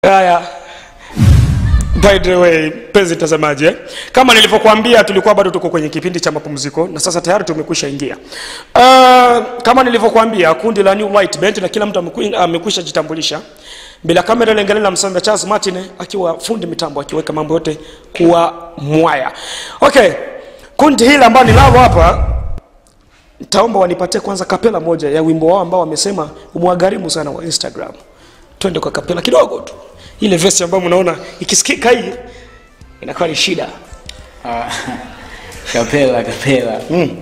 haya by the way mpenzi mtazamaji eh? kama nilivyokuambia tulikuwa bado tuko kwenye kipindi cha mapumziko na sasa tayari tumekwisha ingia uh, kama nilivyokuambia kundi la new light band na kila mtu ameku- amekwisha jitambulisha bila kamera lengeleni la msanda charles martin akiwa fundi mitambo akiweka mambo yote kuwa mwaya okay kundi hili ambao ninalo hapa nitaomba wanipatie kwanza kapela moja ya wimbo wao ambao wamesema umwagharimu sana wa instagram twende kwa kapela kidogo tu ile vesi ambayo mnaona ikisikika hii inakuwa ni shida Ah, kapela kapela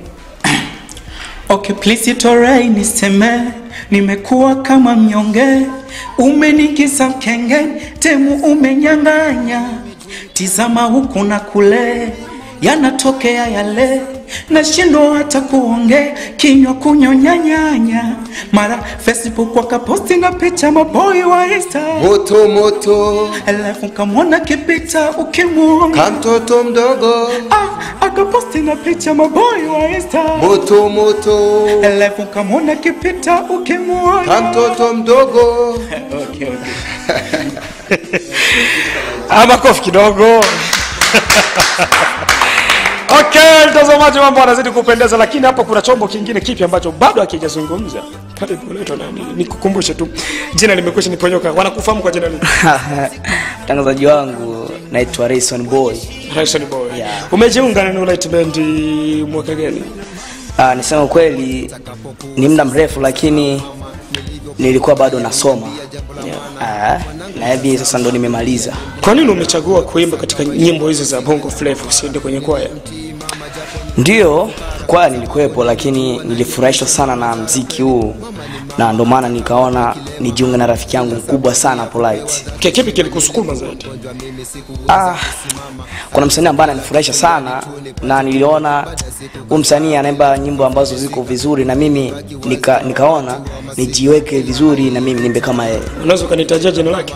okay please itorai niseme nimekuwa kama mnyonge umenigiza mkenge temu umenyang'anya tizama huku na kule yanatokea yale nashindwa hata kuonge kinywa kunyonyanyanya mara facebook wakaposti na picha maboi wa insta moto moto alafu kamwona kipita ukimwona kamtoto mdogo Ah, akaposti na picha maboi wa insta moto moto alafu kamwona kipita ukimwona kamtoto mdogo okay, okay. Ah, makofi kidogo okay mtazamaji mambo anazidi kupendeza lakini hapa kuna chombo kingine kipi ambacho bado hakijazungumza karibu unaitwa nani nikukumbushe tu jina limekwisha niponyoka wanakufahamu kwa jina lini mtangazaji wangu naitwa Rayson Boy. Harrison boy Yeah. umejiunga na New Light Band mwaka gani Ah, nisema ukweli ni muda mrefu lakini nilikuwa bado nasoma Ah, na hivi sasa ndo nimemaliza. kwa nini umechagua kuimba katika nyimbo hizi za bongo flava usiende kwenye kwaya Ndio kwaya nilikuwepo, lakini nilifurahishwa sana na mziki huu na ndo maana nikaona nijiunge na rafiki yangu mkubwa sana Polite. Kia kipi kilikusukuma zaidi Ah, kuna msanii ambaye ananifurahisha sana na niliona huyu msanii anaimba nyimbo ambazo ziko vizuri na mimi nika, nikaona nijiweke vizuri na mimi nimbe kama yeye. unaweza ukanitajia jina lake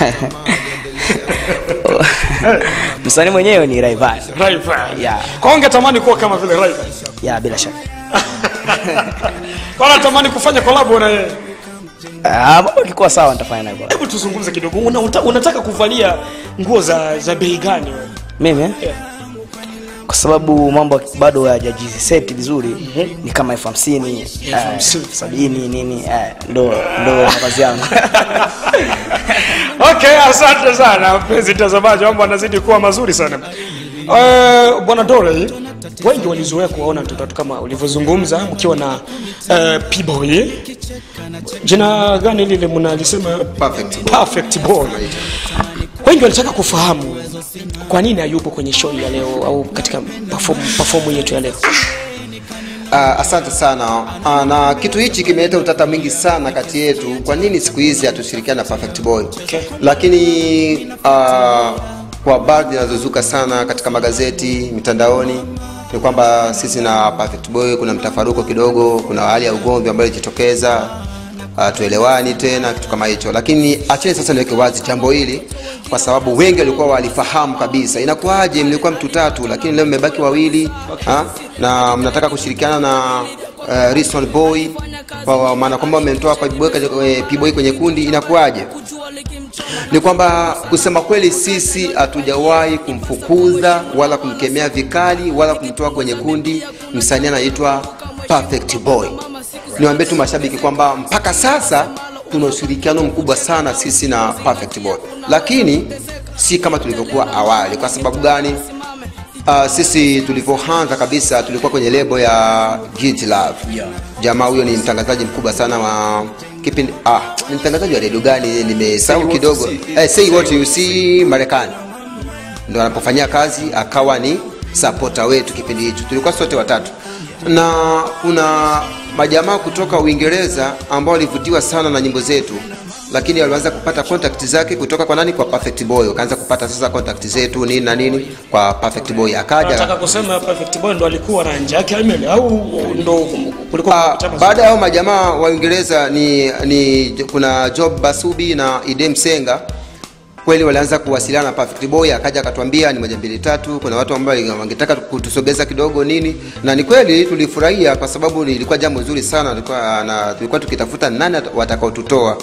msanii mwenyewe ni Rayvanny. Rayvanny. Yeah. kwa ungetamani kuwa kama vile Rayvanny Ya bila shaka. kwa natamani kufanya kolabo na yeye Ah, mambo ikikuwa sawa nitafanya naye. collab. hebu tuzungumze kidogo una, uta, unataka kuvalia nguo za za bei gani wewe Mimi eh? Yeah. kwa sababu mambo bado hayajajiseti vizuri ni kama elfu hamsini eh, hamsini. sabini nini eh, ndo ndo mavazi yangu okay asante sana mpenzi mtazamaji mambo anazidi kuwa mazuri sana uh, bwana dore wengi walizoea kuwaona mtoto watu kama ulivyozungumza mkiwa na uh, pboy jina gani lile mnalisema Perfect boy. perfect boy wengi walitaka kufahamu kwa nini hayupo kwenye show ya leo au katika perform, perform yetu ya leo Uh, asante sana uh, na kitu hichi kimeleta utata mwingi sana kati yetu kwa nini siku hizi hatushirikiana na perfect boy Okay. lakini uh, kwa baadhi zinazozuka sana katika magazeti mitandaoni ni kwamba sisi na perfect boy kuna mtafaruko kidogo kuna hali ya ugomvi ambayo ilijitokeza uh, tuelewani tena kitu kama hicho lakini acheni sasa niweke wazi jambo hili kwa sababu wengi walikuwa walifahamu kabisa inakuwaje mlikuwa mtu tatu lakini leo mmebaki wawili ha? na mnataka kushirikiana na uh, Rison boy kwa maana kwamba mmemtoa P-Boy kwenye- P-Boy kwenye kundi inakuwaje ni kwamba kusema kweli sisi hatujawahi kumfukuza wala kumkemea vikali wala kumtoa kwenye kundi msanii anaitwa perfect boy niwaambie tu mashabiki kwamba mpaka sasa tuna ushirikiano mkubwa sana sisi na perfect boy lakini si kama tulivyokuwa awali kwa sababu gani Uh, sisi tulivyoanza kabisa tulikuwa kwenye lebo ya Git Love. Yeah. Jamaa huyo ni mtangazaji mkubwa sana wa kipindi ah, ni mtangazaji wa redio gani nimesahau what kidogo. you see. Eh, say what you see Marekani. Ndio anapofanyia kazi akawa ni supporter wetu kipindi hicho. Tulikuwa sote watatu. Na kuna majamaa kutoka Uingereza ambao walivutiwa sana na nyimbo zetu lakini walianza kupata contact zake kutoka kwa nani kwa Perfect Boy wakaanza kupata sasa contact zetu nini na nini kwa Perfect Boy akaja nataka kusema perfect boy ndo alikuwa na nje yake email au ndo kulikuwa Ah, kuna baada ya hao majamaa wa Uingereza ni, ni kuna Job Basubi na Idem Senga kweli walianza kuwasiliana na Perfect Boy, akaja akatuambia ni moja mbili tatu, kuna watu ambao wangetaka kutusogeza kidogo nini, na ni kweli tulifurahia kwa sababu ilikuwa jambo zuri sana, tulikuwa, na, tulikuwa tukitafuta nani watakaotutoa.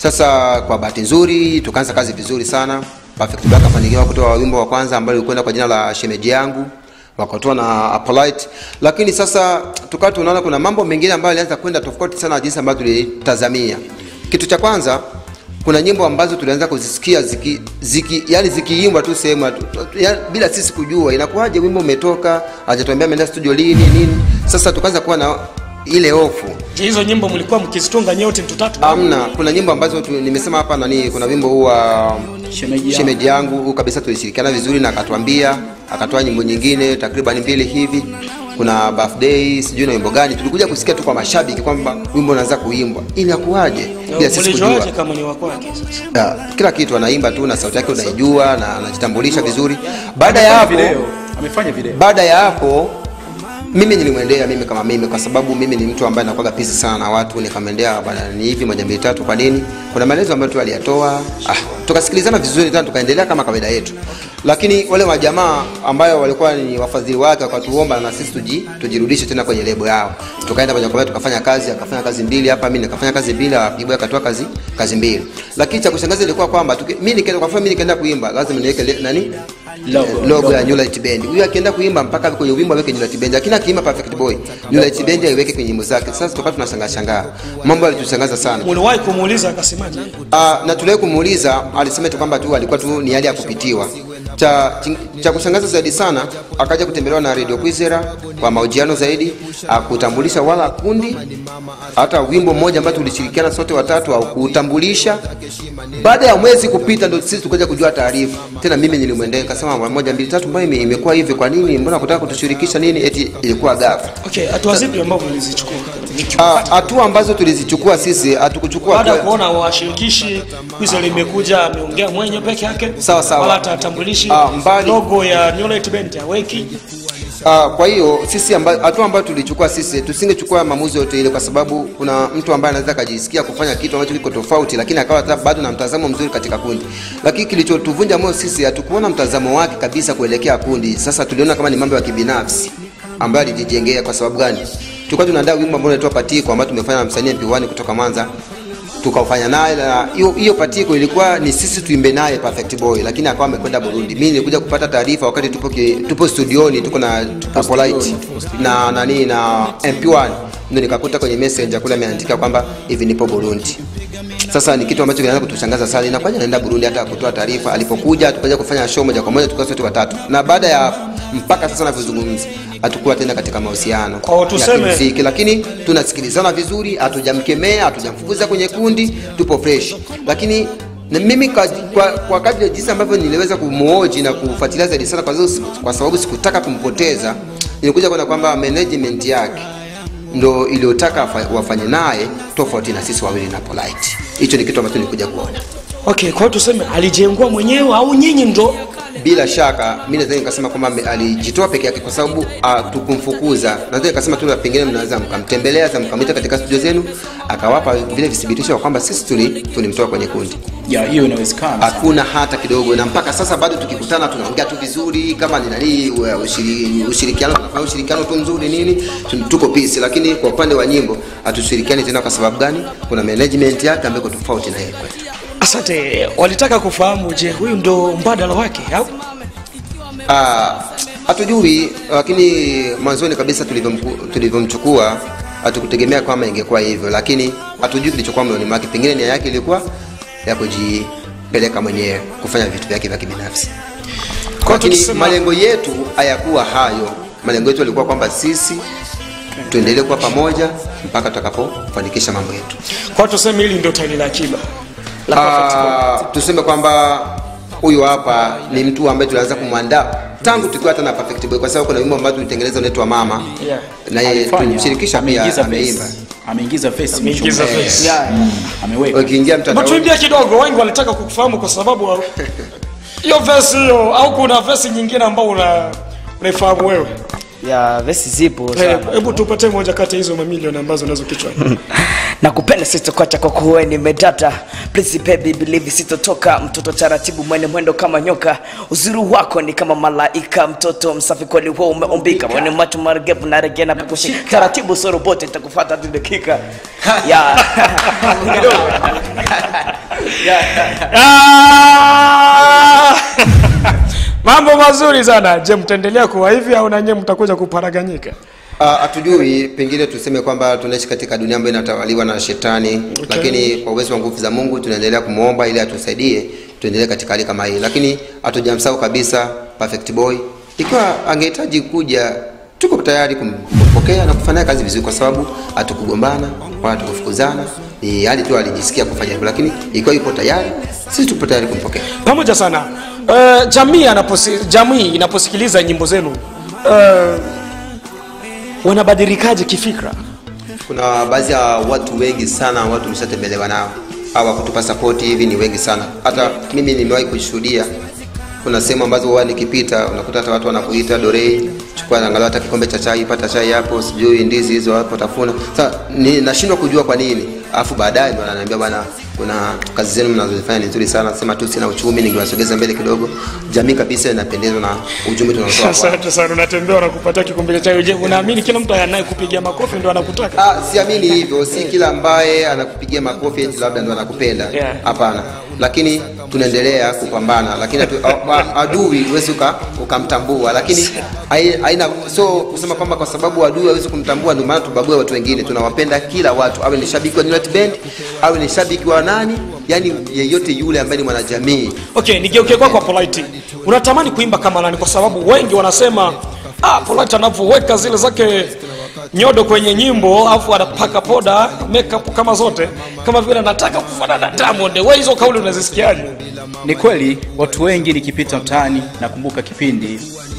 sasa kwa bahati nzuri tukaanza kazi vizuri sana perfect Boy akafanikiwa kutoa wimbo wa kwanza ambao ulikwenda kwa jina la shemeji yangu wakatoa na Apolite, lakini sasa tukawa tunaona kuna mambo mengine ambayo yalianza kwenda tofauti sana na jinsi ambavyo tulitazamia. Kitu cha kwanza kuna nyimbo ambazo tulianza kuzisikia ziki, ziki yani zikiimbwa tu sehemu tu- tu- ya- bila sisi kujua inakuwaje, wimbo umetoka, hajatuambia ameenda studio lini nini. Sasa tukaanza kuwa na ile hofu Je, hizo nyimbo mlikuwa mkizitunga nyote mtu tatu? Amna, kuna nyimbo ambazo tu, nimesema hapa nani, kuna wimbo huu wa Shemeji yangu. shemeji yangu huu kabisa tulishirikiana vizuri na akatuambia, akatoa nyimbo nyingine takriban mbili hivi. Kuna birthday sijui na wimbo gani, tulikuja kusikia tu kwa mashabiki kwamba wimbo unaanza kuimbwa, inakuwaje bila sisi kujua. Mlijuaje kama ni wa kwake sasa? Ya, kila kitu anaimba tu na sauti yake unaijua na anajitambulisha vizuri. Baada ya hapo video amefanya video baada ya hapo mimi nilimwendea mimi kama mimi kwa sababu mimi ni mtu ambaye nakuwaga pisi sana na watu nikamwendea bwana ni hivi moja mbili tatu kwa nini kuna maelezo ambayo tu aliyatoa ah, tukasikilizana vizuri tena tukaendelea kama kawaida yetu lakini wale wajamaa ambayo walikuwa ni wafadhili wake wakatuomba na sisi tuji, tujirudishe tena kwenye lebo yao tukaenda moja kwa moja tukafanya kazi akafanya kazi mbili hapa mimi nikafanya kazi mbili Piboy akatoa kazi kazi mbili lakini cha kushangaza ilikuwa kwamba tuki- mimi nikaenda kwa mfano mimi nikaenda kuimba lazima niweke le- nani Logo. logo ya New Light Band. Huyu akienda kuimba mpaka kwenye wimbo aweke New Light Band, lakini akiimba Perfect Boy New Light Band aiweke kwenye nyimbo zake. Sasa tukawa tunashangaa shangaa, mambo yalitushangaza sana. Mliwahi kumuuliza akasemaje? Ah, na tuliwahi kumuuliza, alisema tu kwamba tu alikuwa tu ni hali ya kupitiwa. Cha, cha kushangaza zaidi sana, akaja kutembelewa na Radio Kwizera kwa mahojiano zaidi, akutambulisha wala kundi, hata wimbo mmoja ambao tulishirikiana sote watatu au kuutambulisha. Baada ya mwezi kupita, ndio sisi tukaja kujua taarifa tena. Mimi nilimwendea nikasema, mara moja mbili tatu, mbona ime- imekuwa hivi? Kwa nini? Mbona kutaka kutushirikisha nini? Eti ilikuwa ghafla. Okay, hatua zipi ambazo mlizichukua? Ah, Hatua ambazo tulizichukua sisi, hatukuchukua Baada ya hatua- kuona washirikishi Kwizera limekuja ameongea mwenye peke yake, Sawa, sawa. wala hatatambulishi Ah, mbali- logo ya New Light Band haweki. Uh, kwa hiyo sisi amba, hatua ambayo tulichukua sisi tusingechukua maamuzi yote ile, kwa sababu kuna mtu ambaye anaweza akajisikia kufanya kitu ambacho kiko tofauti, lakini akawa hata bado na mtazamo mzuri katika kundi. Lakini kilichotuvunja moyo sisi, hatukuona mtazamo wake kabisa kuelekea kundi. Sasa tuliona kama ni mambo ya kibinafsi ambayo alijijengea. Kwa sababu gani? Tulikuwa tunaandaa wimbo ambao unaitwa Patiko ambao tumefanya na msanii MP1 kutoka Mwanza tukafanya naye na hiyo hiyo patiko ilikuwa ni sisi tuimbe naye Perfect Boy, lakini akawa amekwenda Burundi. Mimi nilikuja kupata taarifa wakati tupo ki, tupo studioni tuko na Apolite na nani na MP1 ndio nikakuta kwenye messenger kule ameandika kwamba hivi nipo Burundi. Sasa ni kitu ambacho kinaanza kutushangaza sana. Inakuwaje anaenda Burundi hata kutoa taarifa? Alipokuja tukaja kufanya show moja kwa moja tukawa sote watatu, na baada ya mpaka sasa navyozungumza hatukuwa tena katika mahusiano Kwa hiyo ya tuseme- kimuziki, lakini tunasikilizana vizuri, hatujamkemea, hatujamfukuza kwenye kundi, tupo fresh. Lakini na mimi kwa, kwa, kwa kadri ya jinsi ambavyo niliweza kumuoji na kufuatilia zaidi sana, kwa, sababu siku- kwa sababu sikutaka kumpoteza, nilikuja kuona kwamba management yake ndo iliyotaka afa- wafanye naye tofauti na sisi wawili na Polite. Hicho ni kitu ambacho nilikuja kuona. Okay, kwa hiyo tuseme alijengua mwenyewe au nyinyi ndo bila shaka mi naweza nikasema kwamba ame- alijitoa peke yake kwa sababu uh, tukumfukuza naweza nikasema tu pengine mnaweza mkamtembelea za mkamwita katika studio zenu akawapa vile vithibitisho kwamba sisi tuli- tulimtoa kwenye kundi ya hiyo inawezekana hakuna hata kidogo na mpaka sasa bado tukikutana tunaongea tu vizuri kama ni nani wa- ushiri- ushirikiano tunafanya ushirikiano tu mzuri nini tu- tuko peace lakini kwa upande wa nyimbo hatushirikiani tena kwa sababu gani kuna management yake ambayo iko tofauti na yeye kwetu asante. Walitaka kufahamu, je, huyu ndo mbadala wake au Ah, hatujui lakini mwanzoni kabisa tulivyomku- tulivyomchukua hatukutegemea kwamba ingekuwa hivyo lakini hatujui kilichokuwa moyoni mwake pengine nia yake ilikuwa ya kujipeleka mwenyewe kufanya vitu vyake vya kibinafsi Kwa lakini tukisema- malengo yetu hayakuwa hayo malengo yetu yalikuwa kwamba sisi tuendelee kuwa pamoja mpaka tutakapofanikisha mambo yetu kwa tuseme hili ndio tairi la akiba la Perfect Boy. Ah, tuseme kwamba huyu hapa ni mtu ambaye tulianza kumwandaa tangu tukiwa hata na Perfect Boy, kwa sababu kuna wimbo ambao tulitengeneza unaitwa Mama Yeah. na yeye Alifanya, tulimshirikisha pia, ameingiza ameimba. face. ameingiza face Ameingiza mchumba. face. Yeah, mm, ameweka Ukiingia mtandaoni Matuimbia kidogo, wengi walitaka kukufahamu kwa sababu wa- hiyo vesi hiyo, au kuna vesi nyingine ambao una unaifahamu wewe? ya vesi zipo Eh, sana Hebu tupatie moja kati ya hizo mamilioni ambazo unazo kichwani. nakupenda sitokocha kwa kuwe nimedata please baby believe sitotoka mtoto taratibu mwene mwendo kama nyoka uzuri wako ni kama malaika mtoto msafi kweli huo umeumbika mwene macho maregevu na rege na pekushi taratibu so robote nitakufata tu dakika ya kidogo Ah! Mambo mazuri sana. Je, mtaendelea kuwa hivi au nanyewe mtakuja kuparaganyika? Ah, hatujui pengine tuseme kwamba tunaishi katika dunia ambayo inatawaliwa na shetani okay. lakini kwa uwezo wa nguvu za mungu tunaendelea kumwomba ili atusaidie tuendelee katika hali kama hii lakini hatujamsahau kabisa perfect boy ikiwa angehitaji kuja tuko tayari kum- kumpokea na kufanya kazi vizuri kwa sababu hatukugombana wala hatukufukuzana ni hali tu alijisikia kufanya hivyo lakini ikiwa yupo tayari sisi tupo tayari kumpokea Pamoja sana. Uh, jamii anaposi, jamii inaposikiliza nyimbo zenu uh, wanabadilikaje kifikra? kuna baadhi ya watu wengi sana watu mshatembelewa nao hawa kutupa sapoti hivi ni wengi sana hata mimi nimewahi kushuhudia kuna sehemu ambazo huwa nikipita unakuta hata watu wanakuita dorei chukua angalau hata kikombe cha chai pata chai hapo sijui ndizi hizo hapo tafuna sasa ni nashindwa kujua kwa nini alafu baadaye ndo ananiambia bwana kuna kazi zenu mnazozifanya ni nzuri sana sema tu sina uchumi ningewasogeza mbele kidogo jamii kabisa inapendezwa na ujumbe tunaotoa kwao. Asante sana, unatembea unakupatia kikombe cha chai. Je, unaamini kila mtu anayekupigia makofi ndo anakutaka? Ah, siamini hivyo si kila ambaye anakupigia makofi eti labda ndo anakupenda Yeah. hapana lakini tunaendelea kupambana lakini atu- a- a- adui huwezi uka- ukamtambua lakini hai- haina so kusema kwamba kwa sababu adui hawezi kumtambua ndio maana tubague watu wengine tunawapenda kila watu awe ni shabiki wa Newlat Band awe ni shabiki wa nani yani yeyote yule ambaye ni mwanajamii Okay, nigeuke kwako kwa Polite. Unatamani kuimba kama nani? Kwa sababu wengi wanasema ah, Polite anavyoweka zile zake nyodo kwenye nyimbo afu anapaka poda makeup kama zote kama vile anataka kufanana na Diamond. Wewe hizo kauli unazisikiaje? Ni kweli watu wengi nikipita mtaani, nakumbuka kipindi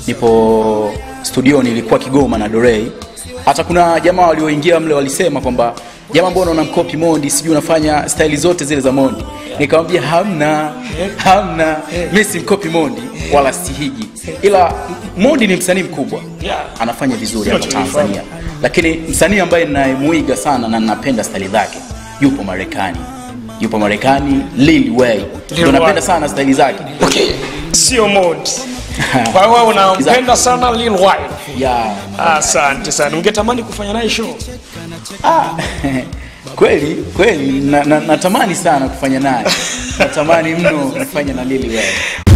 nipo studioni, ilikuwa Kigoma na Dorei. Hata kuna jamaa walioingia mle walisema kwamba jamaa, mbona unamkopi Mondi, sijui unafanya staili zote zile za Mondi. Nikamwambia hamna, hamna, mimi simkopi Mondi wala sihigi, ila Mondi ni msanii mkubwa, Yeah. anafanya vizuri hapa Tanzania, lakini msanii ambaye ninayemuiga sana na ninapenda staili zake yupo Marekani, yupo Marekani, Lil Wayne, ndio Wayne. napenda sana staili zake Okay, sio mod. Kwa hiyo wewe unampenda sana Lil Wayne. ya Asante sana. Ungetamani kufanya naye show? ah, kweli kweli na, na, natamani sana kufanya naye natamani mno kufanya na Lil Wayne